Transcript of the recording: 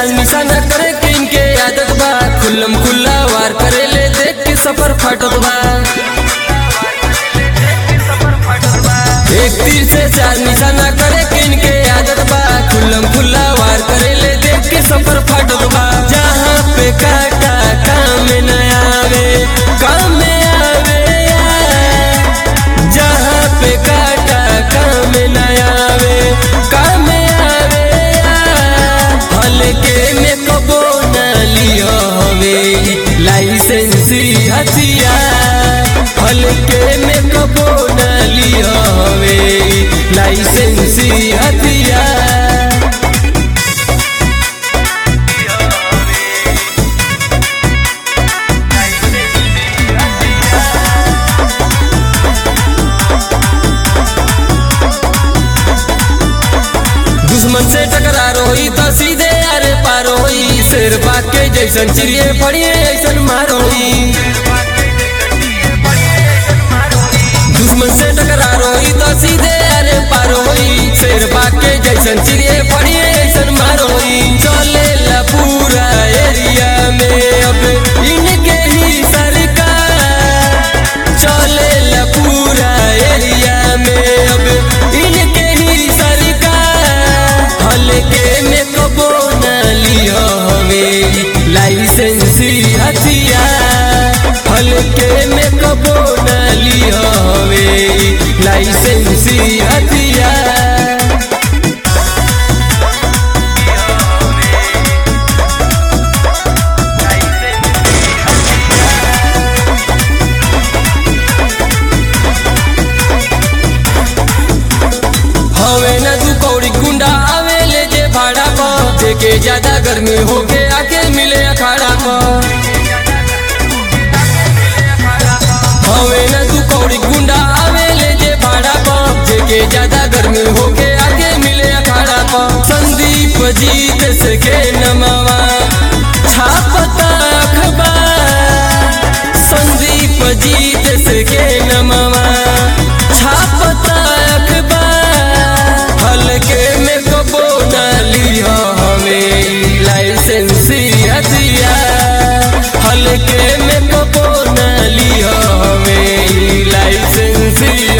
चाल निशाना करे के इनके आदत बा खुल्लम खुल्ला वार करे ले देख के सफर फाटत बा एक तीर से चार निशाना करे के इनके आदत बा खुल्लम खुल्ला वार करे ले देख के सफर फाटत बा जहाँ पे काटा काम न आवे काम में आवे जहाँ पे काटा काम न आवे काम में आवे हल्के में कबो न लियो हवे लाइसेंसी हथियार हल्के में कबो न लियो हवे लाइसेंसी हथियार दुश्मन से टकरार होई तो सीधे अरे पार होई शेर बाग के जैसन चिड़िए पड़िए ऐसन मार होई दुश्मन से टकरार होई तो सीधे अरे पार होई शेर बाग के जैसन चिड़िए पड़िए ऐसन मार होई चले ला पूरा एरिया में अब इनके ही सरकार चले ला पूरा एरिया में अब इनके ही सरकार हल्के में कबो न लियो हवे लाइसेंसी हथियार हल्के में कबो न लियो हवे लाइसेंसी हथियार हवे न तू कौड़ी गुंडा आवे ले जे भाड़ा पर देखे ज्यादा गर्मी हो के आके मिले अखाड़ा पर हवे न तू कौड़ी गुंडा आवे ले जे भाड़ा पर देखे ज्यादा गर्मी हो के आके मिले अखाड़ा पर संदीप जीत से के नमवा छापता अखबार संदीप जीत से के नमवा छापता अखबार हल्के में कबो न लियो हमें लाइसेंसी हथियार हल्के में कबो न लियो हमें लाइसेंसी